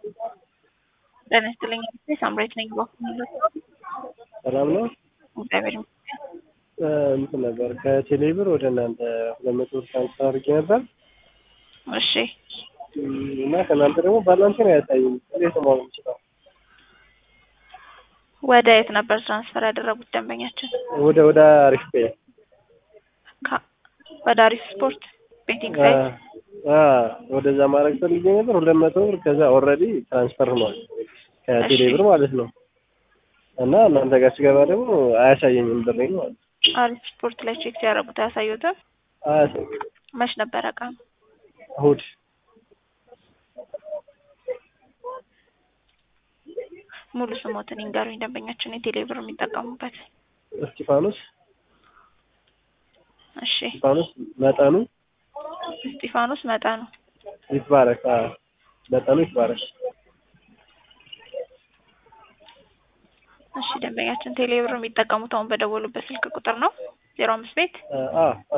ጤና ይስጥልኝ ሳምራዊት ነኝ። በኩል ሰላም ነው። እግዚአብሔር ይመስገን። እንትን ነበር ከቴሌብር ወደ እናንተ ሁለት መቶ ብር ትራንስፈር አድርጌ ነበር እሺ እና ከእናንተ ደግሞ ባላንስ ነው ያሳየኝ። እንዴት ነው ማወቅ የምችለው? ወደ የት ነበር ትራንስፈር ያደረጉት ደንበኛችን? ወደ ወደ አሪፍ ፔ ከ- ወደ አሪፍ ስፖርት ቤቲንግ ሳይት አ ወደዛ ማድረግ ፈልጌ ነበር ሁለት መቶ ብር ከዛ ኦልሬዲ ትራንስፈር ሆኗል ከቴሌብር ማለት ነው። እና እናንተ ጋር ስገባ ደግሞ አያሳየኝም ብሬን ማለት ነው። አሪፍ ስፖርት ላይ ቼክ ሲያደርጉት አያሳዩትም። አያሳየኝም። መች ነበረ ቀኑ? እሑድ ሙሉ ስሞትን ይንገሩኝ። ደንበኛችን የቴሌብር የሚጠቀሙበት። እስጢፋኖስ እሺ እስጢፋኖስ መጠኑ እስጢፋኖስ መጠኑ ይትባረክ። አ መጠኑ ይትባረክ። እሺ ደንበኛችን ቴሌብር የሚጠቀሙት አሁን በደወሉበት ስልክ ቁጥር ነው ዜሮ አምስት ቤት አ አ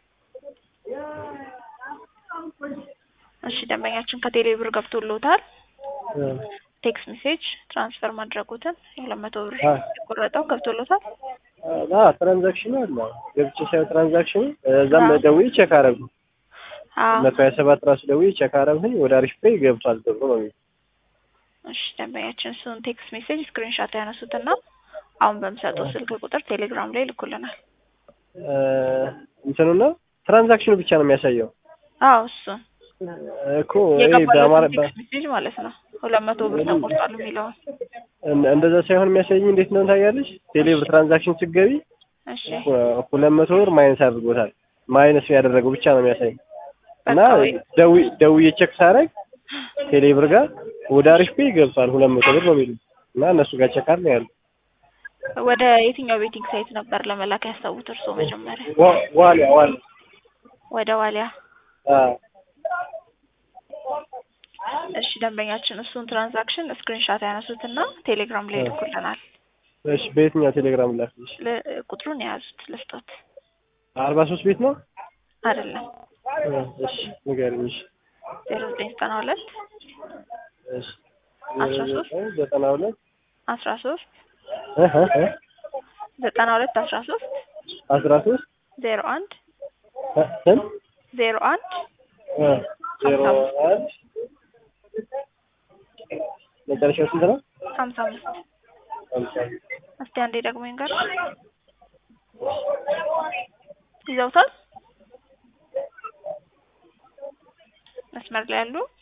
እሺ ደንበኛችን ከቴሌብር ገብቶልዎታል አ ቴክስት ሜሴጅ ትራንስፈር ማድረጉትን የሁለት መቶ ብር አ የቆረጠው ገብቶልዎታል አ ትራንዛክሽኑ አለ ገብቼ ሳይሆን ትራንዛክሽኑ እዛም ደውዬ ቼክ አደረጉ አዎ መቶ ሀያ ሰባት ራሱ ደውዬ ቼክ አደረጉኝ ወደ አሪፍ ፔይ ገብቷል ተብሎ ነው የሚለው። እሺ ደንበኛችን እሱን ቴክስት ሜሴጅ ስክሪንሻት ያነሱትና አሁን በምሰጠው ስልክ ቁጥር ቴሌግራም ላይ ልኩልናል እ እንትኑ ነው ትራንዛክሽኑ ብቻ ነው የሚያሳየው አዎ እሱን እኮ ይሄ በአማራ የገባለትን ቴክስት ሜሴጅ ማለት ነው ሁለት መቶ ብር ተቆርጧል የሚለውን እን- እንደዛ ሳይሆን የሚያሳየኝ እንዴት ነው ታያለሽ? ቴሌብር ትራንዛክሽን ስትገቢ እሺ ሁ- ሁለት መቶ ብር ማይነስ አድርጎታል። ማይነስ ያደረገው ብቻ ነው የሚያሳየኝ እና በቃ ወይ ደዊ ደውዬ ቼክ ሳደርግ ቴሌብር ጋር ወደ አሪፍ ፔይ ገብቷል ሁለት መቶ ብር ነው የሚሉት እና እነሱ ጋር ቼክ አድርገው ያሉ ወደ የትኛው ቤቲንግ ሳይት ነበር ለመላክ ያሰቡት እርስዎ መጀመሪያ ዋ- ዋሊያ ዋሊያ ወደ ዋሊያ አ እሺ ደንበኛችን እሱን ትራንዛክሽን ስክሪንሻት ያነሱትና ቴሌግራም ላይ ልኩልናል እሺ በየትኛው ቴሌግራም ላክልሽ? ል- ቁጥሩን የያዙት ልስጦት አርባ ሶስት ቤት ነው? አይደለም እ እሺ ንገሪኝ። እሺ ዜሮ ዘጠኝ ዘጠና ሁለት እሺ አስራ ሶስት ዘጠና ሁለት አስራ ሶስት እህ እህ ዘጠና ሁለት አስራ ሶስት አስራ ሶስት ዜሮ አንድ እ ስንት ዜሮ አንድ እ ዜሮ አንድ መጨረሻው ስንት ነው? ሀምሳ አምስት ሃምሳ እስቲ አንዴ ደግሞ ይንገር ይዘውታል መስመር ላይ ያሉ